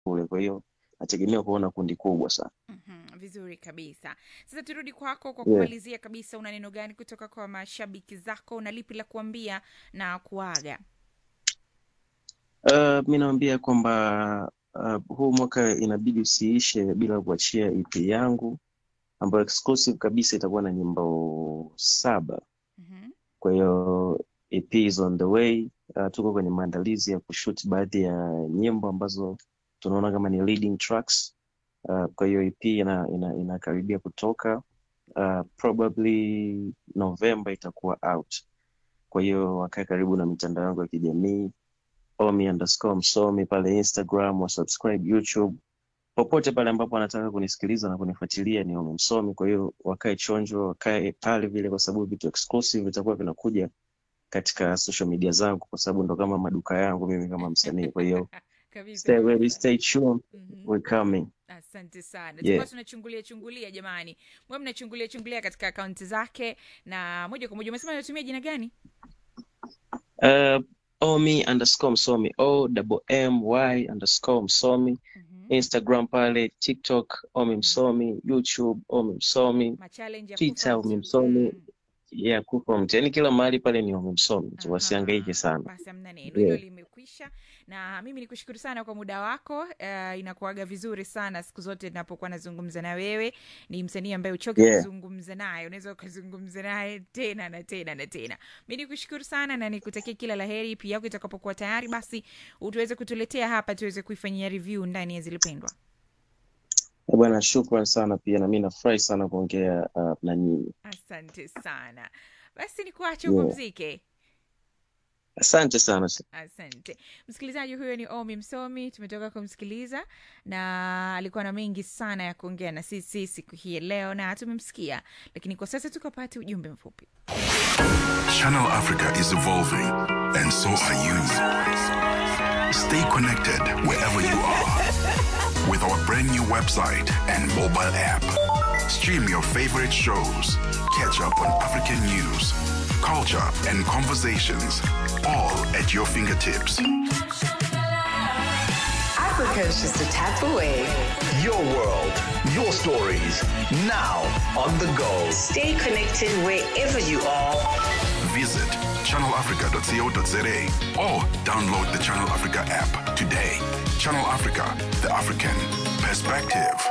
kule, kwa hiyo nategemea kuona kundi kubwa sana. Mhm, vizuri kabisa. Sasa turudi kwako kwa Yeah. kumalizia kabisa, una neno gani kutoka kwa mashabiki zako na lipi la kuambia na kuaga? Uh, mi naambia kwamba uh, huu mwaka inabidi usiishe bila kuachia EP yangu ambayo exclusive kabisa itakuwa na nyimbo saba. Mhm. Kwa hiyo EP is on the way. Uh, tuko kwenye maandalizi ya kushoot baadhi ya nyimbo ambazo tunaona kama ni leading tracks. Uh, kwa hiyo EP ina, ina, inakaribia kutoka. Uh, probably November itakuwa out. Kwa hiyo wakae karibu na mitandao yangu ya kijamii omi underscore msomi pale Instagram, wa subscribe YouTube, popote pale ambapo wanataka kunisikiliza na kunifuatilia ni omi msomi. Kwa hiyo wakae chonjo, wakae pale vile, kwa sababu vitu exclusive vitakuwa vinakuja katika social media zangu, kwa sababu ndo kama maduka yangu mimi kama msanii. Kwa hiyo Kabisa stay ready, kabisa. stay tuned, Mhm. we're coming. Asante sana. Yeah. Tulikuwa tunachungulia chungulia jamani. Mwe mnachungulia chungulia katika akaunti zake na moja kwa moja umesema unatumia jina gani? Uh, omi underscore msomi, o double m y underscore msomi, Mhm. Instagram pale, TikTok omi msomi, YouTube omi msomi, Machallenge ya Twitter kufa omi mtu. msomi, Mm. yeah, kufa mtu, yani kila mahali pale ni omi msomi tu, wasihangaike Aha, sana. basi hamna neno hilo Yeah. limekwisha na mimi nikushukuru sana kwa muda wako uh, inakuaga vizuri sana siku zote napokuwa nazungumza na wewe ni msanii ambaye uchoke Yeah. kuzungumza naye unaweza ukazungumza naye tena na tena na tena mi nikushukuru sana na nikutakia kila la heri pia yako itakapokuwa tayari basi utuweze kutuletea hapa tuweze kuifanyia review ndani ya zilipendwa Eh, Bwana, shukran sana pia, na mimi nafurahi sana kuongea uh, na nyinyi. asante sana basi nikuache Yeah. upumzike Asante sana. Asante msikilizaji, huyo ni Omi Msomi, tumetoka kumsikiliza na alikuwa na mengi sana ya kuongea na sisi siku hii ya leo, na tumemsikia, lakini kwa sasa tukapate ujumbe mfupi. Channel Africa is evolving, and so are you. Stay connected wherever you are with our brand new website and mobile app. Stream your favorite shows, catch up on African news, culture, and conversations, all at your fingertips. Africa is just a tap away. Your world, your stories, now on the go. Stay connected wherever you are. Visit channelafrica.co.za or download the Channel Africa app today. Channel Africa, the African perspective.